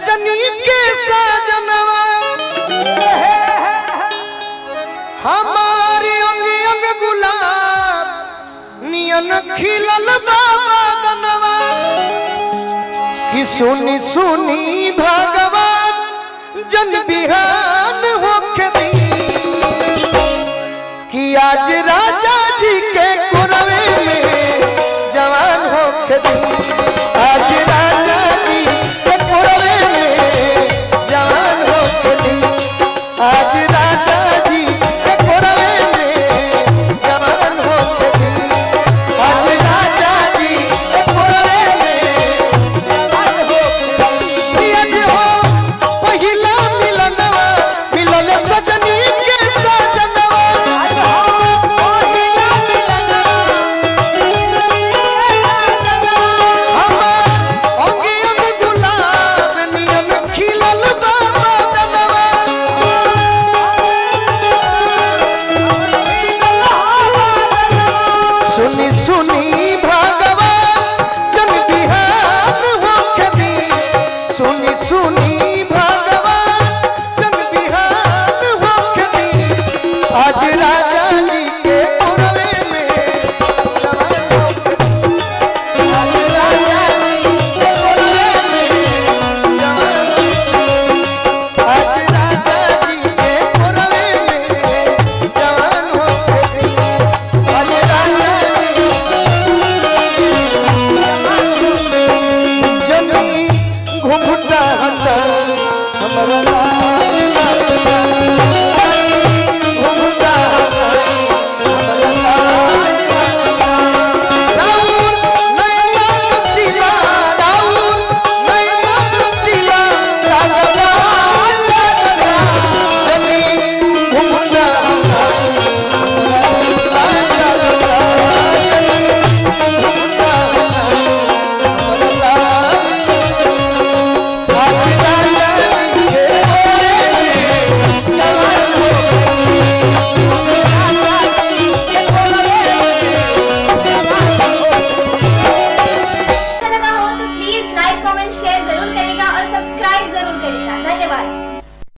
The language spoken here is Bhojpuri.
सजनी के सजनवा हमारी अंग अंग गुलाब नियन खिलल बाबा दनवा कि सुनी सुनी भगवान जन बिहान होके दी कि आज राजा जी के कुरवे में जवान होके दी आज राजा जी के कुरवे में जवान होके दी आज राजा जी के कुरवे में जवान होके दी आज राजा जी के कुरवे में जवान होके दी आज हो पहिला मिलनवा मिलल सजनी के सजनवा हमार अंग अंग गुलाब नियन खिलल बाबा दनवा सुनी सुनी भगवान जन बिहान होके दी सुनी सुनी भगवान जन बिहान होके दी आज राजा जी